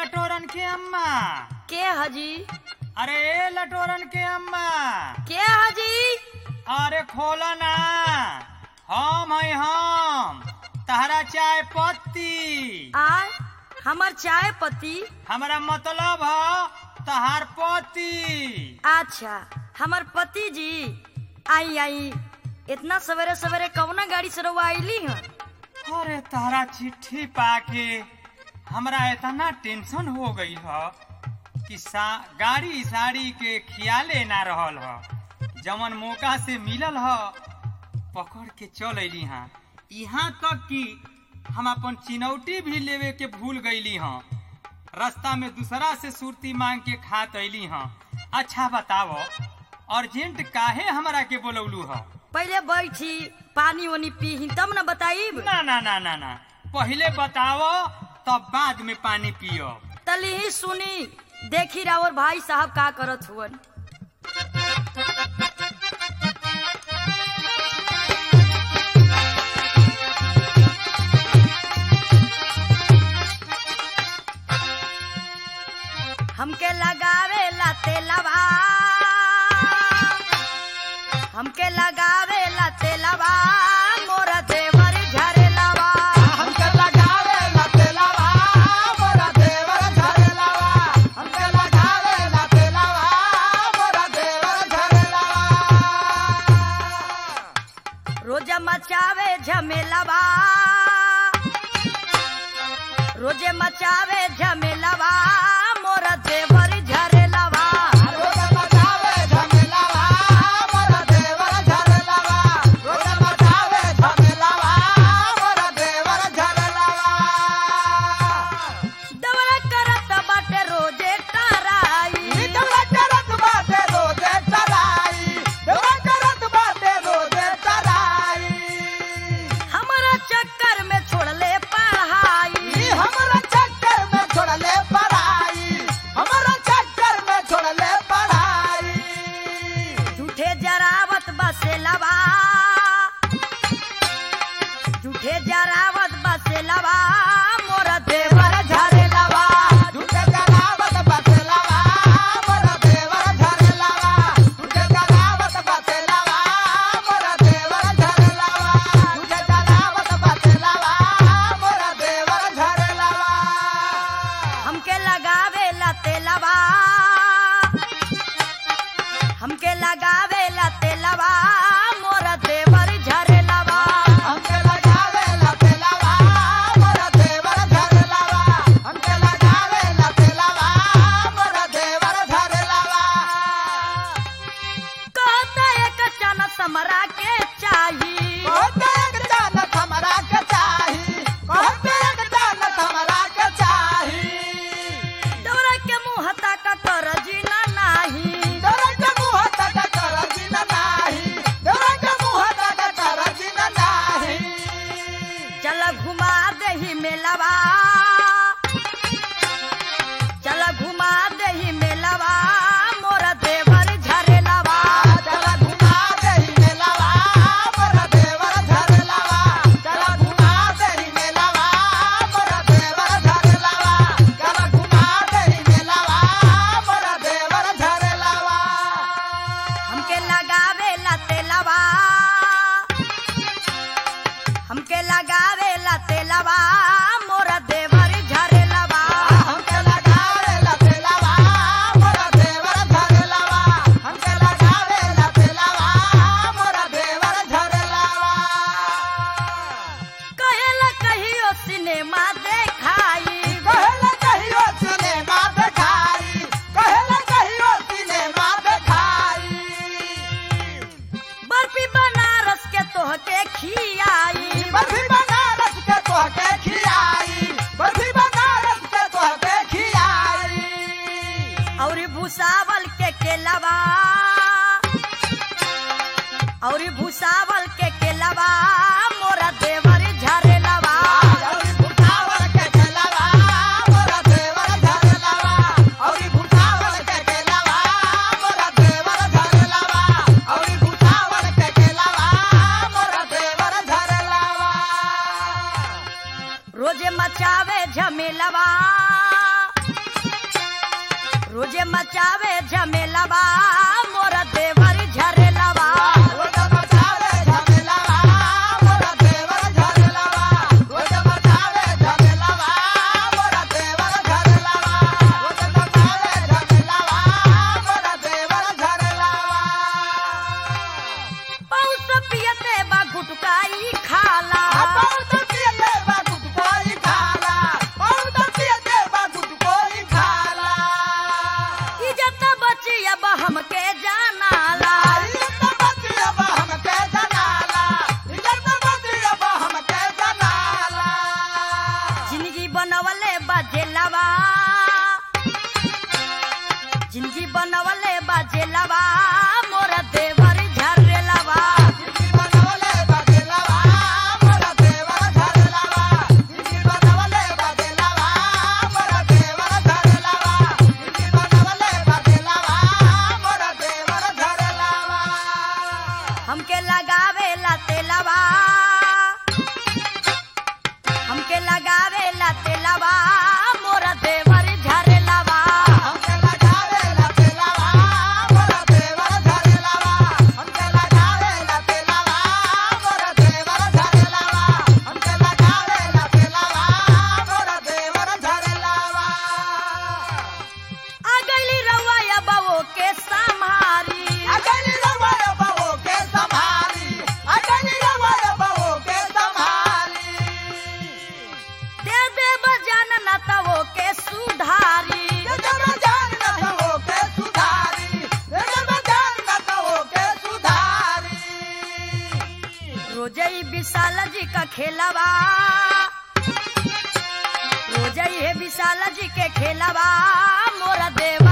लटोरन के अम्मा के हजी अरे ए लटोरन के अम्मा के हजी अरे खोलो ना हम है हम तहरा चाय पत्ती आ हमर चाय पत्ती हमारा मतलब है तहार पति अच्छा हमर पति जी आई आई इतना सवेरे सवेरे कौना गाड़ी से रउआ आईली हैं अरे तारा चिट्ठी पाके हमरा इतना टेंशन हो गई है कि सा, गाड़ी साड़ी के खियाले ना रहल ह जवन मौका से मिलल ह पकड़ के चल अली हाँ यहाँ तक कि हम अपन चिनौटी भी लेवे के भूल गईली हाँ रास्ता में दूसरा से सुरती मांग के खात अली हाँ अच्छा बताओ अर्जेंट काहे हमरा के बोलौलू ह पहले बैठी पानी वानी पी तब न बताइब ना ना ना ना ना पहले बताओ तब बाद में पानी पियो तली ही सुनी देखी रावर भाई साहब का करत हुवन हमके लगावे ला तेलवा हमके लगावे ला तेलवा मोर देवर झरेलवा हमके लगावे ला तेलवा मोरा देवर झरेलवा हमके लगावे ला तेलवा मोरा देवर झरेलवा रोज मचावे झमेलवा रोज मचावे झमेलवा मोर देवर झरेलवा रोज मचावे झमेलवा मोरा देवर झरेलवा रोज मचावे झमेलवा मोरा देवर झरेलवा दवरा करत बाटे रोजे टराई देवरा करत बाटे रोजे चराई देवरा करत बाटे रोजे चराई हमारा चक्कर में छोड़ले पढ़ाई ई हमरा चक्कर में छोड़ले पढ़ाई हमरा चक्कर में छोड़ले पढ़ाई झूठे जरावत बसेलवा झूठे जरावत बसेलवा मोर देवर झरेलवा झूठे जरावत बसेलवा मोरा देवर झरेलवा झूठे जरावत बसेलवा मोरा देवर झरेलवा झूठे जरावत बसेलवा मोरा देवर झरेलवा हमके लगावे ला तेलवा हमके लगावे ला तेलवा मोर देवर झरेलवा हमके लगावे ला तेलवा मोरा देवर झरेलवा हमके लगावे ला तेलवा मोरा देवर झरेलवा कहता एक चन समरा के चाही कहते एक जानत हमरा के चाही कहते एक जानत हमरा के चाही दौरा के मुंह तक कर जीना नाही डरे के मुंह तक कर दिन नाही डरे के मुंह तक कर दिन नाही चल घुमा दही मेलवा चल घुमा दही मेलवा मोर देवर झरेलवा चला घुमा देही मेलावा मोरा देवर झरेलावा चला घुमा देही मेलावा मोरा देवर झरेलावा चला घुमा देही मेलावा मोरा देवर झरेलावा हमके लगावे ला तेलवा हमके लगावे ला तेलवा मोर देवर झरेलवा हमके लगावे ला तेलावा मोरा देवर झरेलावा हमके लगावे ला तेलावा मोरा देवर झरेलावा कहेला कहियो सिनेमा देखाई कहेला कहियो सिनेमा देखाई कहेला कहियो सिनेमा देखाई बर्फी बनारस के तोहके खियाई बर्फी बनारस के तोहके खियाई बर्फी बनारस के तोहके खियाई और भूसावल के केलवा और भूसावल के केलवा मोरा देवर झरेलवा औरी भुसावल के केलवा मोरा देवर झरेलवा औरी भुसावल के केलवा मोरा देवर झरेलवा औरी भुसावल के केलवा मोरा देवर झरेलवा रोजे मचावे झमेलवा रोजे मचावे झमेलावा मोरा देवर झरेलावा रोज मचावे झमेलावा मोरा देवर झरेलावा रोज मचावे झमेलावा मोरा देवर झरेलावा रोज मचावे झमेलावा मोरा देवर झरेलावा पौस पियते बा गुटकाई खाला बहुत पियते बा गुटकोई खाला बहुत पियते बा गुटकोई खाला इज्जत बची अब हमके जानाला इज्जत बतिया बा हमके जनाला इज्जत बतिया बा हमके जनाला जिंदगी बनवले बाजेलावा जिंदगी बनवले बाजेलावा मोरा देवर झरेलावा जिंदगी बनवले बदलावा मोरा देवर धरलावा जिंदगी बनवले बदलावा मोरा देवर धरलावा जिंदगी बनवले बदलावा मोरा देवर धरलावा हमके लगावे ला तेलावा हमके लगावे ला तेलावा मोरा देवर झरेलावा हमके लगावे ला तेलावा मोरा देवर धरलावा हमके लगावे ला तेलावा मोरा देवर धरलावा हमके लगावे ला तेलावा मोरा देवर धरलावा आ गईली रउआ बवो के समारी अगली रवाया बहो के संभाली अगली रवाया बहो के संभाली दे दे बजान न तवो के सुधारी ये जब जान न तो के सुधारी ये जब जान न तो के सुधारी रोजई विशाल जी का खेलवा रोजई है विशाल जी के खेलवा मोरा देव